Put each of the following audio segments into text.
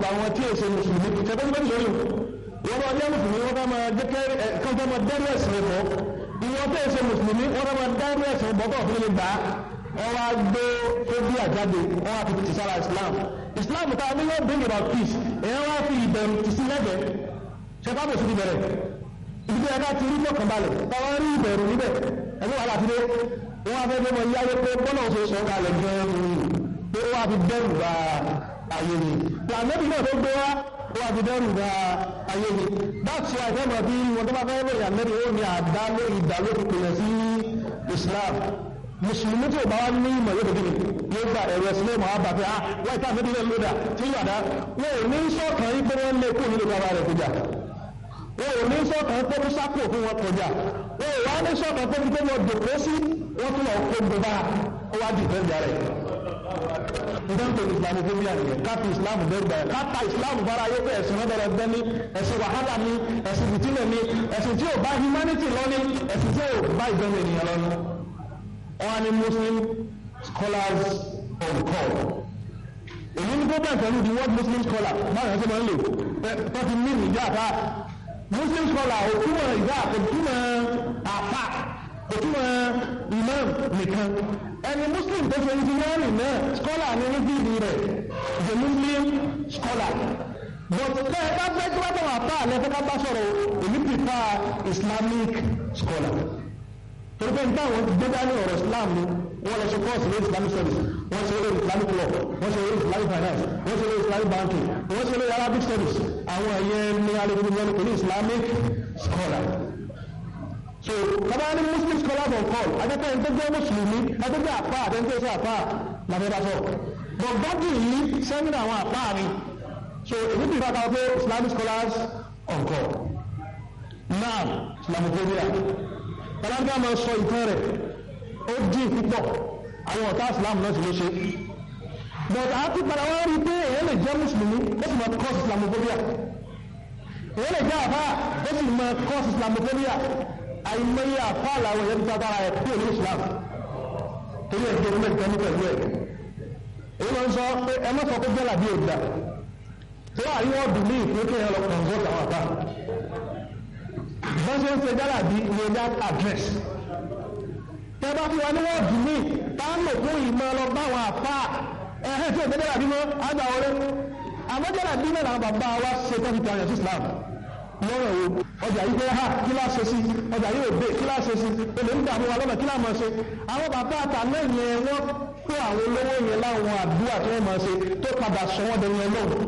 àwọn tí èsè mùsùlùmí ṣẹ́gbẹ́ tí wọ́n ti wọ́n bá jẹ́ mùsùlùmí wọ́n fẹ́ máa jẹ́ kán fẹ́ máa dẹ́rù ẹ̀sìn ẹ̀fọ́ ìwọ́n tó èsè mùsùlùmí wọ́n fẹ́ máa dẹ́rù ẹ̀sìn ẹ̀fọ́ tó fi lè gbà á wọ́n wá gbé fóbí àjáde wọ́n wá fi ti sára Islam Islam ta ni yóò bring about peace èèyàn wá fi ìbẹ̀rù ti sí lẹ́gbẹ̀ẹ́ ṣẹ́fà bò sí ti bẹ̀rẹ̀ ibi tí ẹ̀ka ti rí fọkànbalẹ̀ táwọn rí ìbẹ̀rù níbẹ̀ ẹ̀mí wàhálà ti dé wọ́n á fẹ́ fẹ́ mọ yáyé pé bọ́lá òṣè sọ kalẹ̀ gan-an pé wọ́n á fi dẹ́rù bá ayé ni làmẹ́bí náà tó gbé wá wọ́n á fi dẹ́rù bá ayé ni that's why fẹ́ mọ̀ bí wọn tó bá fẹ́ lóyìn àmẹ́bí ó ní àdá ló ìdá ló fi pèlè sí Islam mùsùlùmí tí ò bá wá ní ìmọ̀ yóò dé yóò gba ẹ̀rọ ẹ̀sìn lẹ́mọ̀ á bà pé ah wọ́n ìta àmẹ́bí náà lódà tí yóò dá wọn ò ní sọ̀kan yí pé wọ́n lé kó nílé bàbá rẹ̀ kọjá wọn ò ní sọ̀kan pé kó sápò fún wọn kọjá wọn ò wá ní sọ̀kan pé kó wọn dòkó sí wọ́n tún lọ kó gbogbo ó wá dìfẹ́ ìjà rẹ̀ ìdán pé islamophobia nìyẹn káfí islam bẹ́ẹ̀ bẹ́ẹ̀ káta islam bára ayé pé ẹ̀sìn náà bẹ̀rẹ̀ bẹ́ẹ̀ ni ẹ̀sìn wàhálà ni ẹ̀sìn fìtínà ni ẹ̀sìn tí ò bá humanity lọ ni ẹ̀sìn tí ò bá ìjọba ènìyàn lọ ni. wọ́n ní muslim scholars on call èyí ní problem pẹ̀lú the word muslim scholar báyọ̀ ṣe máa ń lò tó ti ní ìjà àpá muslim scholar òtúmọ̀ ìjà òtúmọ̀ àpá òtúmọ̀ imam nìkan ẹni muslim tó ṣe engineering náà scholar ní ní bíbí rẹ̀ the muslim scholar but tẹ́ ẹ bá fẹ́ tí wọ́n tẹ̀wọ̀n àpá àlẹ́ fẹ́ ká bá sọ̀rọ̀ èmi prefer islamic scholar torí pé nígbà wọn ti gbé dání ọ̀rọ̀ islam ni wọ́n lọ ṣe course ní islamic studies wọ́n ṣe lórí islamic law wọ́n ṣe lórí islamic finance wọ́n ṣe lórí islamic banking wọ́n ṣe lórí arabic studies àwọn ẹ̀yẹ ní alẹ́ wọn pẹ̀lú islamic scholar so bàbá ní muslim scholars on call adẹ́kẹ́ ẹni tó jẹ́ mùsùlùmí ẹni tó jẹ́ àpá àti ẹni tó jẹ́ àpá làbẹ́ bá sọ but bọ́dì yìí sẹ́mínà àwọn àpá mi so èmi bí bá kàwé pé islamic scholars on call now islamophobia bàbá ní àmọ́ sọ ìtàn rẹ̀ ó dín púpọ̀ àwọn ọ̀tá islam náà sì ló ṣe but àti padà wá rí pé èyí lè jẹ́ mùsùlùmí ó sì máa cause islamophobia èyí lè jẹ́ àpá ó sì máa cause islamophobia àìmọye àfáàlà àwọn èèyàn tàbí ara ẹ̀ kúrò ní islam torí ẹ̀ tó mẹ́ta ní pẹ̀lú ẹ̀ èyí lọ sọ pé ẹ má sọ pé jẹ́là bí òdà tó wà ní wọ́n dùn ní ìpín kí ẹ lọ consult àwọn àfá bọ́n ṣe ń ṣe jẹ́là bí ní ẹ̀dá address tẹ́ bá fi wà ní wọ́n dùn ní táàmù fún ìmọ̀ lọ bá àwọn àfá ẹ̀hẹ́ tí ò jẹ́là bí mọ́ àgbà wọlé àmọ́ jẹ́là bí náà làwọn bàbá wa ṣe tó fi tààyàn sí islam lọ́rọ̀ wo ọjà yìí fẹ́ ha kí láà ṣe sí ọjà yìí ò dé kí láà ṣe sí olè ń dààmú wa lọ́nà kí láà máa ṣe àwọn bàbá àtà náà yẹn wọ́n kó àwọn olówó yẹn láwọn àdúrà tí wọ́n máa ṣe tó padà sọ wọ́n dẹni ẹ lọ́wọ́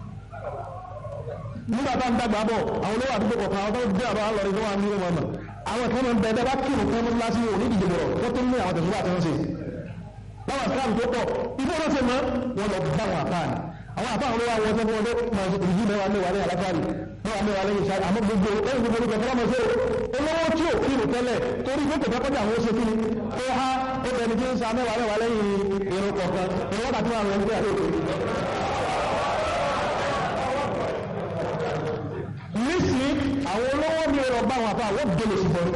nígbà tá à ń dàgbà bọ̀ àwọn olówó àdúgbò kọ̀ọ̀kan àwọn tó dé àbá lọ́rin tó wà ní ìwọ̀n mọ̀ àwọn kan máa ń bẹ bá kírun fún ní láti wò ní ìdìbò rọ̀ wọ́n tó ní àwọn tẹ̀síwá tí wọ́n ṣe láwọn àkáàmù tó pọ̀ ibi wọn ṣe mọ́ wọn lọ bá àwọn àkáàmù àwọn àbá àwọn olówó àwọn ọjọ́ fún ọdún máa ṣe ìdí mẹ́wàá mẹ́wàá ní àlágbárí mẹ́wàá mẹ́wàá lẹ́yìn ìṣáájú àmọ́ gbogbo ẹ̀yìn gbogbo olùkọ́ fọlọ́mọ ṣe olówó tí ò kí tẹ́lẹ̀ torí pé kò fẹ́kọ́jà àwọn oṣù kíni tó há ó bẹni tí ń sa mẹ́wàá mẹ́wàá lẹ́yìn irun kọ̀ọ̀kan irun wákàtí wọn àwọn ẹgbẹ́ àlejò. nísìnyí àwọn olówó ní ọ̀rọ̀ bá àwọn àbá àwọn gbélé sí bọ́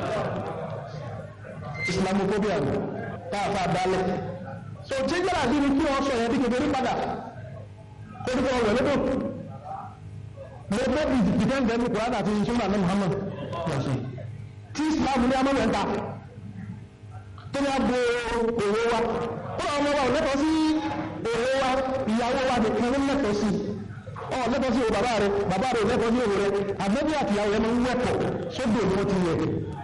islamophobia táàfà dálẹ̀ so tí gbọ́dọ̀ bí ni kí wọ́n sọ yẹn bí kékeré padà orúkọ ọ̀rọ̀ lọ́dọ̀ mo fẹ́ bí ìdíkẹ́ǹdẹ́ ní kùrádà àti ìṣúná ní Muhammad lọ́sùn tí Islam ní amọ́lẹ̀ ń ta tó ní abo òwe wa ó lọ ọmọ wa ò lẹ́tọ̀ọ́ sí òwe wa ìyàwó wa nìkan ló lẹ́tọ̀ọ́ sí ọ lẹ́tọ̀ọ́ sí bàbá rẹ bàbá rẹ lẹ́tọ̀ọ́ sí òwe rẹ àgbẹ̀bí àti ìyàwó rẹ máa ń wẹ̀pọ̀ sódò ni wọ́n ti yẹ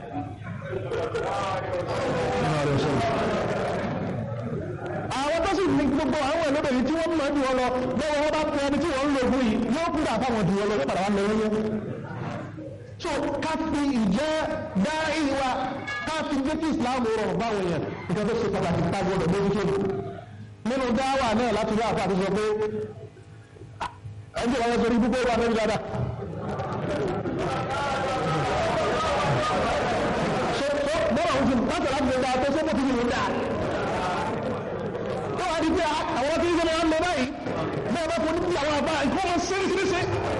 àwọn tó sì ní gbogbo àwọn ẹlẹ́bẹ̀rẹ̀ tí wọ́n mọ̀ jù wọn lọ lọ́wọ́ wọn bá pẹ́ ẹni tí wọ́n ń lo ogun yìí yóò kúrò àfáwọn jù wọn lọ yóò padà wá lọ yẹn so ká fi ìjẹ́ dá ìwà ká fi jẹ́ kí Islam rọrùn báwọn èèyàn ìjọ tó ṣe pàtàkì ká gbọdọ̀ mójútó nínú dáwà náà láti rí àfáà tó sọ pé ẹjọ́ wọn sọ ní púpọ̀ wà lórí dáadáa bọ́lá òun ti pàtàkì láti lè dáa tó sọ́kò tí kìí dáa wá di pé àwọn tí ń sọ́nà wọn lọ báyìí bẹ́ẹ̀ bá fún ní àwọn àbá ìkọ́ wọn ṣeréṣeréṣe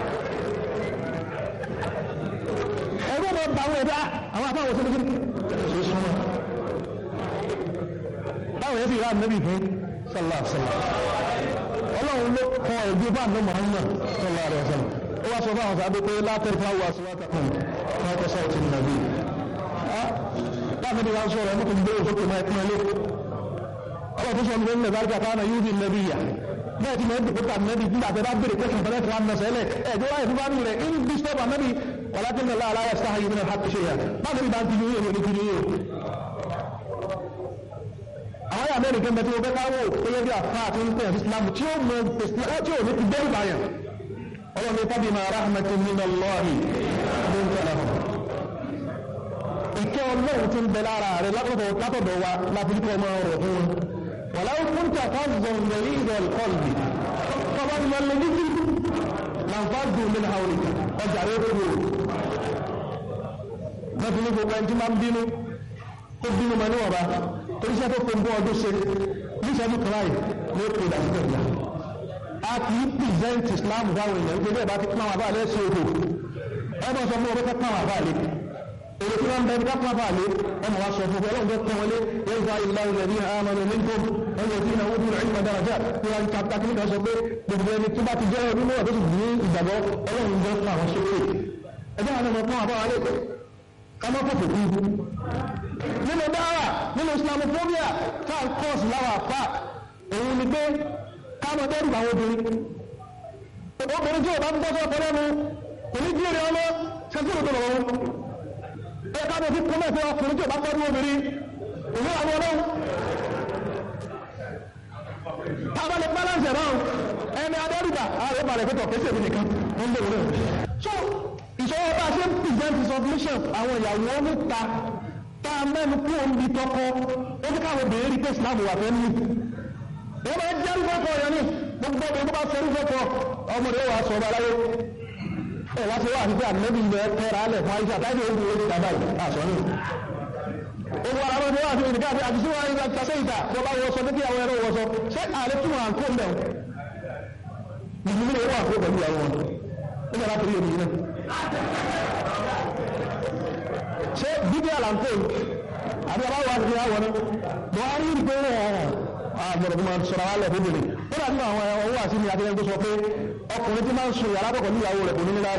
ẹgbẹ́ wọn bá àwọn ẹ̀dá àwọn àbá wọn ṣeréṣeréṣe ṣe súnmọ́ báwọn yẹn sì rà nẹ́bì fún sọlá sọlá ọlọ́run ló kọ ẹ̀gbẹ́ bá àná Muhammad sallallahu alaihi wasallam ó wá sọ fún àwọn sábẹ́ pé látẹ̀rí fún àwọn aṣọ́wọ́ta kan fún ọkọ̀ sọ́ọ̀ tí nàbí láti ní wọ́n sọ̀rọ̀ ẹ̀mọ́tò gbé òṣèlú máa pín ilé ọlọ́ tó sọ ní ilẹ̀ bárúkà káwọn yóò di nàbí yà bẹ́ẹ̀ tí mo ń dìbò tà nàbí nígbà tẹ́ bá bèrè kẹ́kẹ́ fẹ́lẹ́ tí wọ́n mọ̀ sẹ́lẹ̀ ẹ̀jọ́ wáyé fún bá mi rẹ̀ in disturb nàbí wàlákì ní aláà aláyà sáà yìí nínú hàpì ṣe yà bá mi bá ń tìjú yìí ní tìjú yìí àwọn yà mẹ́rin kẹ́mbẹ́ tí ó fẹ́ káwọ́ gẹ́gẹ́ bí àfá àti ń pẹ̀lú Islam tí ó mọ tí ó ní ti dẹ́rù báyàn ọlọ́run ní tábí máa rahmatin min Allahi ló ń tẹ̀lé fún ìkẹ́ ọlọ́run tí ń bẹ lára rẹ̀ látọ̀dọ̀ wa láfíríkọ́ ọmọ ọ̀rọ̀ fún wọn wà láwọn fún tí àfá zọ̀n lórí ìdọ̀ ìkọlùbì tọ́ba ni wọ́n lè ní kí lànfààdù min hawlika ọjà rẹ̀ kú o wọ́n ti ní gbogbo ẹni tí máa ń bínú ó bínú ma níwọ̀n bá torí iṣẹ́ tó fún ọdún ṣe níṣẹ́jú kìláì ní ó pè dàbí tẹ̀lá a kì í pìrìsẹ́ǹtì Islam dáwọn èèyàn nítorí ẹ̀bá ti pàwọn àbáàlẹ́ sí odò ẹ bá sọ fún ọdún pàwọn àbáàlẹ́ èrè tí wọ́n ń bẹ ní kápá àbáàlẹ́ ẹ mọ̀ wá sọ fún ọlọ́run tó tán wọlé yẹn gba ìlà ilẹ̀ ní àmàlẹ́ ní tó ẹ̀yẹ tí ìnáwó dúró ìmọ̀ dáradá tí wọ́n ń ta takí nígbà sọ pé gbogbo ẹni tí bá ti jẹ́ ọdún mọ́wọ́ tó sì ní ìgbàgbọ́ ọlọ́run jẹ́ fún àwọn sókè ẹjọ́ àwọn ọmọ fún àbáwálé ká má fòfò kú nínú dáwà nínú islamophobia tá n kọ́ọ̀sì láwà fà òun ni pé káàmọ̀ dẹ́rù àwọn obìnrin obìnrin tí ò bá ń bọ́ sọ́kọ lẹ́nu kò ní jíire ọmọ ṣẹ́sí òdò lọ́wọ́ ẹ káàmọ̀ sí kọ́mọ̀ sí ọkùnrin tí ò bá tọ́jú obìnrin òun àwọn ọlọ́run tábàlẹ̀ balance ẹ̀rọ ẹni adẹ́rùbà ààrẹ balẹ̀ pẹ́tọ̀ kẹsẹ̀ mi nìkan wọ́n bẹ̀rẹ̀ rẹ̀ so ìṣòro bá ṣe ń present submission àwọn ìyàwó níta tá a mẹ́nu kú omi tọkọ ó ní káwọn obìnrin rí pé Islam wà fẹ́ ní. wọ́n máa jẹ́ rúfọ́kọ̀ ọ̀yọ́ ní gbogbo ọmọ tó bá sọ rúfọ́kọ̀ ọmọ rẹ̀ wà sọ̀rọ̀ aláyé. ẹ wá sí wà àti pé ànábì ń bẹ tẹ́ra alẹ̀ fún àyíṣà táyé ó dúró ní dàbà yìí àṣọ ní. owó ara ló wà sí ìdíkà àti àti síwájú ìgbà tàṣẹ ìta tó bá wọ sọ pé kí àwọn ẹ̀rọ wọ sọ ṣé àlẹ túmọ̀ à ń kó mbẹ̀ mùsùlùmí wà kó pẹ̀lú ìyàwó wọn ó yàrá torí èmi náà ṣe bíbí àlàntó àbí aláwọ̀ àti àwọn ní buhari rí pé wọ́n àgbọ̀rọ̀ máa sọ̀rọ̀ alẹ́ fún bèèrè ó dàbí àwọn owó àti ní akẹ́kẹ́ tó sọ pé ọkùnrin tí máa ń sun yàrá kọ̀kọ̀ níyàwó rẹ̀ kò ní níláárí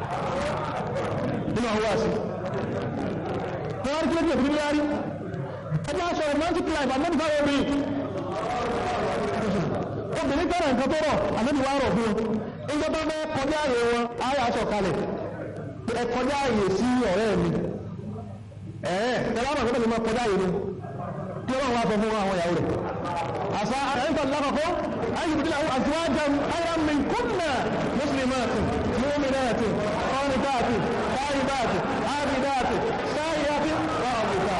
nínú àwọn àti buhari kí ló dé òfin níláárí ẹgbẹ́ aṣọ romantic life àmọ́bí fáwọn obìnrin obìnrin tọrọ nǹkan tó rọ àmọ́bí wá rọ̀ fún un nígbà tó bẹ́ kọjá àyè wọn ayé aṣọ kalẹ̀ ẹ kọjá àyè sí ọ̀rẹ́ mi ẹ̀ẹ́ tẹ́lá máa gbọ́dọ̀ máa kọjá yìí ni tí wọ́n wá sọ fún àwọn ìyàwó rẹ̀ àṣà àyíkọ̀ lákọ̀ọ́kọ́ ayébùdílà àtiwájà ayé mi kúnnà mùsùlùmáàtì múmìnàtì ọ̀nìtàtì sáyidàtì ábìdàtì sáyidàtì rọ̀ọ̀bùkà.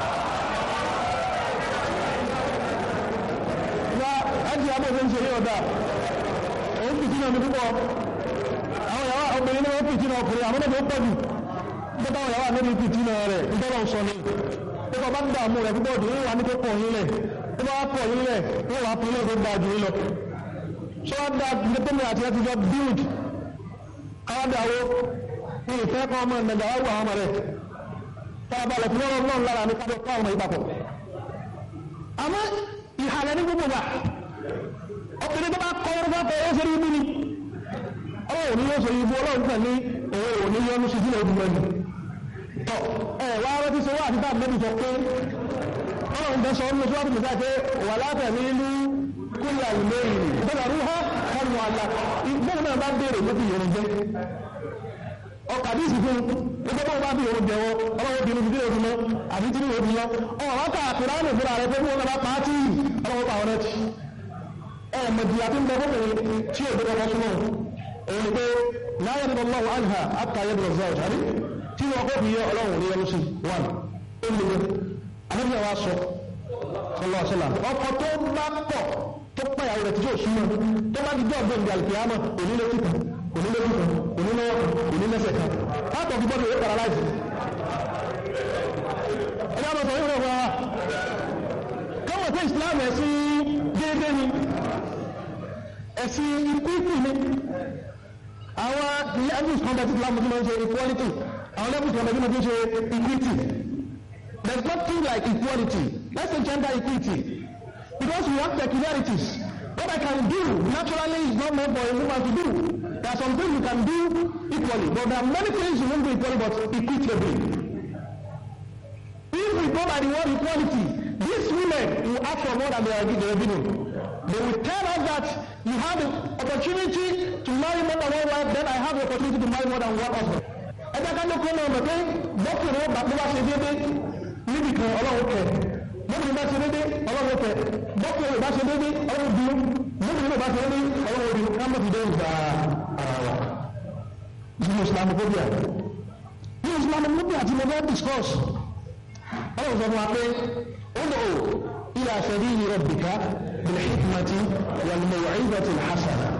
ya ẹjì abẹ́fẹ́ ń ṣe yóò dá òun pìtì náà ní púpọ̀ àwọn ìyàwó obìnrin náà pìtì náà ọkùnrin àwọn náà pọ̀ jù nígbà wọn yàrá níbi ìpìtì náà rẹ̀ nígbà sọ ni nígbà bá ń dààmú rẹ̀ púpọ̀ jù wọ́n wà ní kó pọ̀ yín lẹ̀ tó bá pọ̀ yín lẹ̀ wọ́n wà fún ilé tó dáa jù yín lọ. ṣé wọ́n dá ilé tó ní àti ẹ ti jọ build káwá dáwó ní ìfẹ́ kan ọmọ ìnàjà wá wà ọmọ rẹ̀ tá a balẹ̀ fún ọlọ́run náà lára ní kájọ ká ọmọ ìpapọ̀. àmọ́ ìhàlẹ̀ ní gbogbo wa ọkùnrin tó bá kọ́ ọ́rọ́ fẹ́ ó ṣe rí ibú ni ọlọ́run ní yóò ṣe ibú ọlọ́run tẹ̀ ní òun ò ní yọnu sí sílẹ̀ ìdúgbò ẹni tọ́ ẹ wá rẹ́ ti ṣe wá àti táàbí sọ pé ọlọ́run bẹ́ sọ ọ́nà tó wájú nígbà pé wà látẹ̀ ní ìlú kúlẹ̀ àlùmọ́ ìrìn ìbẹ̀rẹ̀ rúhọ́ ọ̀nà àlà ìgbẹ́rẹ̀ náà bá béèrè ló fi yọrùn jẹ́ ọkà bí ìsìnkú ẹgbẹ́ bá bá bí yọrùn jẹ́ wọ́n ọlọ́wọ́ bí irun bí irun lọ àbí tí irun lọ ọ̀rọ̀ ká àkùrá ní ìfúra rẹ pé wọ́n bá pa á tí ọlọ́wọ́ pa ọ̀rẹ́ ti ẹ̀ mọ̀jì àti ń bẹ fọ́bìnrin tí ò gbẹ́gbẹ́ súnmọ́ òun ni pé láyé ní ọlọ́wọ́ àlùhà àtàyè bí ọ̀zọ́ ọ̀tàrí tí wọ́n kó fi yẹ ọlọ́run ní ẹnu sí wọn ó lè àlejò wa sọ sọlọ sọlá ọkọ tó bá pọ̀ tó pàyàwó rẹ̀ tí yóò súnmọ́ tó bá di jọ́ ọ̀gbìn ìdí àlùkìyàmọ̀ onílé kíkan onílé kíkan onílé ọkàn onílẹ̀sẹ̀ kan látọ̀ fi gbọ́dọ̀ yóò paralyze. ẹ dábọ̀ sọ yóò wá káwọn pé Islam ẹ̀sìn déédéé ni ẹ̀sìn equity ni àwọn levels kan bẹ̀rẹ̀ Islam ti máa ń ṣe equality àwọn levels kan bẹ̀rẹ̀ ti máa ń ṣe equity there is nothing like equality let's say gender equity because we have peculiarities What I can do naturally is not meant for a woman to do. There are some things you can do equally, but there are many things you won't do equally, but equitably. If we go by the word equality, these women will ask for more than they are giving. They will tell us that you have the opportunity to marry more than one wife, then I have the opportunity to marry more than one husband. Ẹ jẹ́ ká ló kó náà mọ̀ pé bọ́kùnrin ó bá bá ṣe déédéé níbi kan ọlọ́run kẹ̀. Bọ́kùnrin bá ṣe déédéé ọlọ́run kẹ̀. Bọ́kùnrin bá ṣe déédéé ọlọ́run bí. Bọ́kùnrin bá ṣe déédéé ọlọ́run bí. Ká mọ̀ fi dé ìgbà ara wa. Nínú Islamophobia. Nínú Islamophobia tí mo fẹ́ discuss. Ọlọ́run sọ fún wa pé ó lò ó إلى سبيل ربك بالحكمة والموعظة الحسنة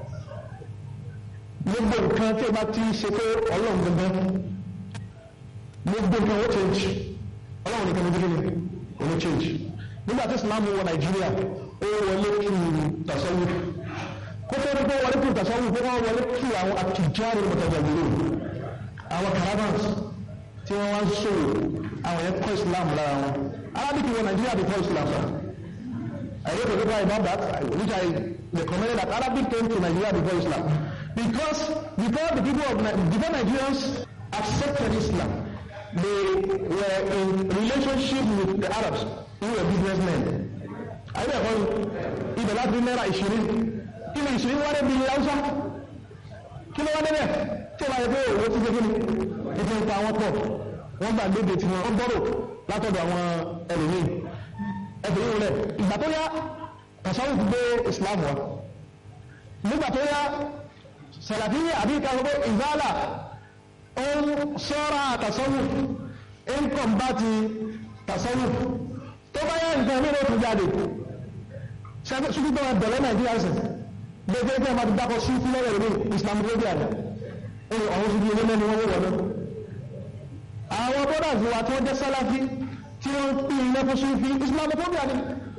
gbogbo nǹkan tí o bá ti ṣe pé ọlọ́run gbogbo gbogbo nǹkan ó change ọlọ́run nìkan gbogbo ní ó ló change nígbà tí islam wọ nàìjíríà ó wọlé kí tasawuf kó tó dúpọ̀ wọlé kí tasawuf kó wọ́n wọlé kí àwọn àtijọ́rì mọ̀tàjàgbèrè àwọn caravans tí wọ́n wá ń ṣòwò àwọn yẹn kọ́ islam lára wọn Arabic wọ Nigeria before Islam sir I wrote a paper about that which I recommended that Arabic came to Nigeria before Islam because before the people of before Nigerians accepted Islam they were in relationship with the Arabs who were businessmen ayé ẹ̀kọ́ ibẹ̀ láti náírà ìṣirí kí ni ìṣirí wá débi Hausa kí ló wá débẹ̀ tí wọ́n yẹ pé owó ti gbé kí ni ètò ìpa àwọn pọ̀ wọ́n gbà léde tí wọ́n bọ́rọ̀ látọ̀dọ̀ àwọn ẹlòmíì ẹbìnrin wọn rẹ̀ ìgbà tó yá tasawuf gbé islam wa nígbà tó yá sàlàfíyà àbí ìka gbogbo ìzálà ó ń sọ́ra tasawuf ń kọ̀mbá ti tasawuf tó bá yá nǹkan mí ló tún jáde ṣùgbọ́n tó wọn bẹ̀rẹ̀ nàìjíríà sìn gbogbo ẹgbẹ́ máa ti dákọ̀ sí fúlẹ̀ rẹ̀ ní islam lóbi àná ó ní àwọn ṣubú ilé mẹ́ni wọ́n wọ̀ náà àwọn brothers wa tí wọ́n jẹ́ sálàfí tí wọ́n pín ilé fún súnfí islamophobia ni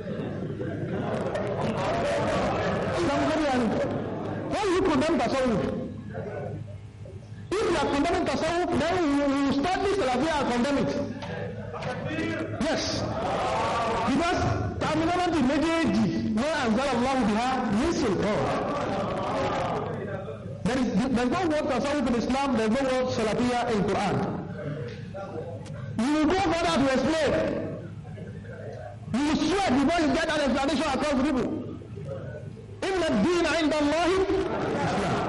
islamophobia ni wọ́n yìí condemn tasawuf if you are condemning tasawuf then you will study salafi and condemn it yes because terminology méjèèjì wọ́n anzala Allah biha ní sultan there is there is no word tasawuf in Islam there is no word salafiyya in Quran you will go further to explain. You will sweat before you get an explanation across the people. إن الدين عند الله Islam.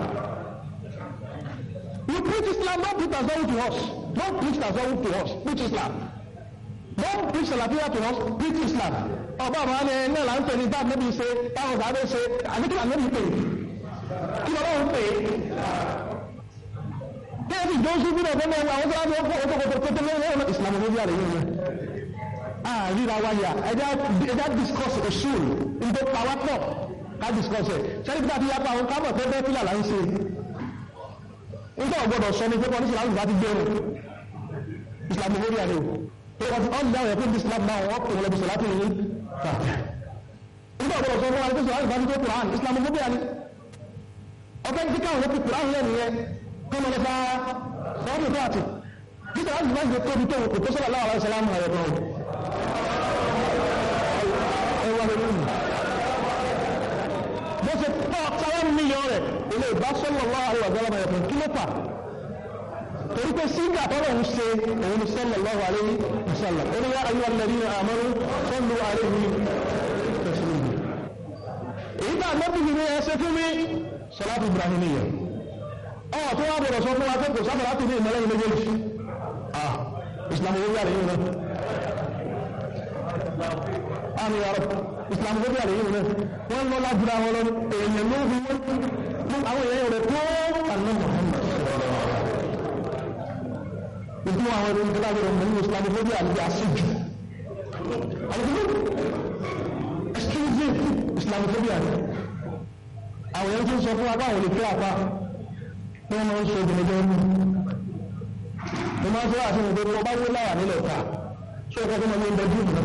You preach Islam, don't preach tasawuf to us. Don't preach tasawuf to us. Preach Islam. Don't preach Salafiyya to us. Preach Islam. Ọba àwọn ẹni ẹni là ń pè ní bá níbi ṣe táwọn sáré ṣe àdékìlá níbi pè. Kí lọ́wọ́ ń pè é? Bẹ́ẹ̀ni Jọ́sùn bí ọ̀gbọ́n náà àwọn tó wá ní ọkọ̀ ọkọ̀ ọkọ̀ tó lọ́wọ́ ọ̀nà ìsìlámù lórí àrẹ yìí rẹ̀. Àríra wáyà ẹjá discuss òṣùl ní tó pa wá pọ̀ ká discuss ẹ̀. Sẹ́ni bí a ti yapa àwọn kábọ̀ tó bẹ́ẹ̀ fílà là ń ṣe. Nígbà ọ̀gbọ́dọ̀ sọ ni pé kọ́ ní ìsìlámù bá ti gbé rẹ̀. Ìsìlámù lórí àrẹ o. Pé wọ́n ti ọ̀n dáhùn ẹ̀ pé ìsìlámù náà wọ́n pè wọ́n lẹ́bi sọ̀lá tó yìí. Nígbà ọ̀gbọ́dọ̀ sọ fún wa pé sọ̀lá ìbá ti tó Kùrán ìsìlámù lórí àrẹ. Ọ̀fẹ́ ti káwọn ló fi Kùrán lẹ́nu yẹn kọ́mọ lọ́fà sọ́ọ́dún tó àti títà láti máa ń gbé tóbi tó kò tó sọ́lá láwàrá ìsàlámù ayọ̀ kan ẹwà lórí bó ṣe tọ́ sáwọn mílíọ̀n rẹ̀ ilé ìbá sọ́lọ̀ lọ́wọ́ àwọn ìsàlámù ayọ̀ kan kí ló fà torí pé sígà tọ́lọ̀ ń ṣe òun sọ́lọ̀ lọ́wọ́ àlẹ́ ìsàlọ̀ orí yá ayé alẹ́ nínú àmọ́rú sọ́lù àlẹ́ yìí èyí tá àgbẹ̀bí ni ẹ ṣe fún mi sọlá fi Ibrahimiyya ọ̀ tó wá bọ̀rọ̀ sọ fún wa pé kò sábà láti ní ìmọ̀lẹ́yìn méjèèjì ah islam owó yàrá yìí náà àmì yàrá islam owó yàrá yìí náà wọ́n lọ lájúra wọn lọ èèyàn ló fi wọ́n fún àwọn èèyàn rẹ̀ tó àná Muhammad ìdí àwọn ẹni tó lágbèrè ọmọ nínú islam owó yàrá yìí àṣejù àlùkò exclusive islam owó yàrá àwọn èèyàn tó ń sọ fún wa báwọn lè fẹ́ àpá wọ́n máa ń ṣe ìdìmọ̀jọ́ ní mo máa ń sọ àti ìgbé tó bá wó láwà nílẹ̀ ta ṣé ọkọ̀ tó máa ń bẹ jù mọ́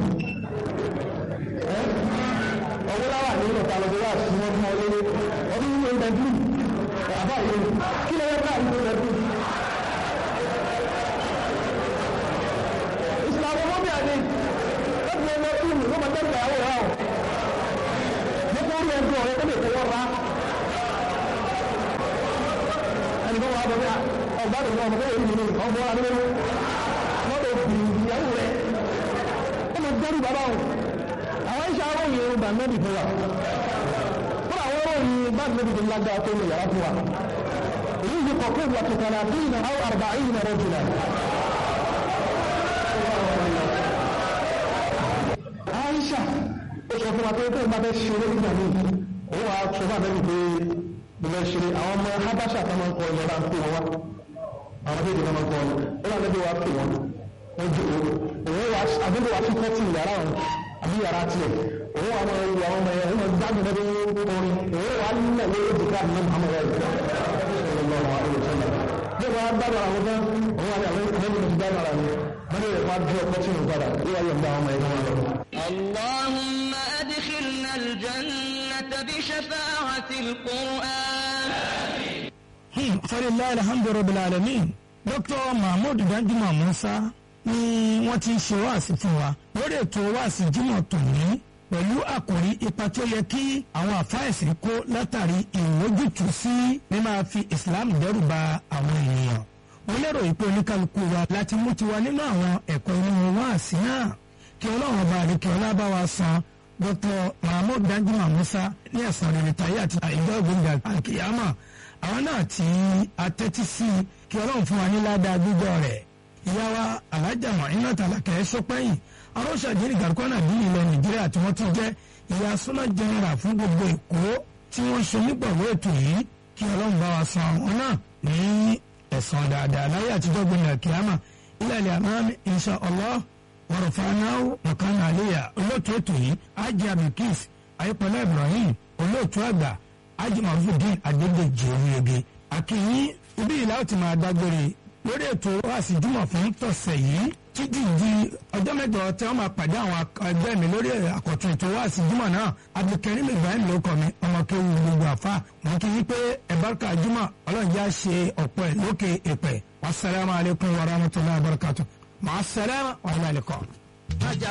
ọwọ́ láwà nílẹ̀ ta lọ́dọ̀ wà sí wọn fún ọlẹ́lẹ́ ọdún yìí ń bẹ jù àbá yìí kí ló yẹ ká ìlú bẹ jù. ìsìlámù mọ́bí àdé lọ́dún ọmọ ìlú ló máa tẹ́lẹ̀ àwọn ọ̀rọ̀ àwọn nípa orí ẹgbẹ́ ọ̀rẹ́ àdìgbò wà bọ̀ bẹ́ẹ̀ ọgbà tó lọ ọmọ tó yẹ nínú ọmọ adúlọ́ mọ́tò ìyàwó rẹ̀ ó mọ gbẹ́rù bàbá wọn àwọn iṣẹ́ aróyìn irun bá nẹ́bì fún wa fún àwọn aróyìn bá nẹ́bì tó lágbára tó lè yàrá fún wa èyí yìí kọ̀ pé wọ́n ti tẹ̀lé àbíyìn àwọn àrùbá yìí nà rẹ̀ jùlọ. Aisha ó sọ fún wa pé tóun bá fẹ́ ṣeré nígbà míì òun wàá sọ fún àbẹ́bí pé mo fẹ́ ṣeré àwọn ọmọ habasha kan máa ń kọ ìjọba ń pè wọn wá àwọn méjì kan máa ń kọ ọ ó wà lẹ́bí wa pè wọn wọ́n jù òun wà àbúrò wa fi kọ́tì yàrá wọn àbí yàrá tiẹ̀ òun wà máa ń wọ àwọn ọmọ yẹn òun máa gbádùn lọ́dún orin òun wà nílẹ̀ lórí ìdíkà ní Muhammad rẹ̀ bí wọ́n á gbádùn àwọn kan òun wà ní àwọn ẹgbẹ́ mi ti gbádùn ara mi wọ́n lè wá bí ọkọ̀ tí mo padà ó wà yọ̀ ń bá àwọn ọmọ yẹn wọn lọ. اللهم أدخلنا الجنة بشفاعة القرآن falilayi alhamdu rabbil alamin dr mahmood danjuma musa ni wọ́n ti ń ṣe wáàsí fún wa lórí ètò wáàsí jímọ̀ tòní pẹ̀lú àkòrí ipa tí ó yẹ kí àwọn àfáìsì kó látàrí ìwójútùú sí mímáa fi islam dẹ́rù ba àwọn ènìyàn mo lérò ìpè oníkálukú wa láti mú tiwa nínú àwọn ẹ̀kọ́ inú wáàsí náà kí ọlọ́run ọba àdìkẹ́ ọlábá wa san dr mahmood danjuma musa ní ẹ̀sán rere tayé àti ìjọ ìgbóngà àkìyàmà àwọn náà tí a tẹ́tí sí i kí ọlọ́run fún wa ní ládàá gbígbọ́ rẹ̀ ìyá wa alájà iná tàlàkẹ́ sọpẹ́yìn arọ́ṣàdínì gàrúkọ́nà bí ilẹ̀ nàìjíríà tí wọ́n ti jẹ́ ìyá súná jẹnra fún gbogbo èkó tí wọ́n ṣe nígbàwó ètò yìí kí ọlọ́run bá wa san àwọn náà ní ẹ̀san dáadáa láyé àtijọ́ gbẹ̀yìn àkíyàmà ilẹ̀ ilẹ̀ àmàmì insha Allah wàrọ̀fàánáwó mọ̀kánà àléyà olóòtú ètò yìí ajé abdulkis ayípọ̀lá ibrahim olóòtú àgbà ajimafudin adédèjì oríyege akínyìn ibi ìlà ó ti máa dágbére lórí ètò wáàsí jùmọ̀ fún tọ̀sẹ̀ yìí títí di ọjọ́ mẹ́jọ tí wọ́n máa pàdé àwọn ẹgbẹ́ mi lórí àkọ́tún ètò wáàsí jùmọ̀ náà abdulkarim ibrahim ló kọ́ mi ọmọ kéwu gbogbo àfa wọn kì í pé ẹ̀bárkà jùmọ̀ ọlọ́njà ṣe ọ̀pọ̀ ẹ̀ lókè èpẹ̀ wasalaamu alaykum wa rahmatulahi wa barakatu màá sàlámà wàhálà ẹ̀kọ́.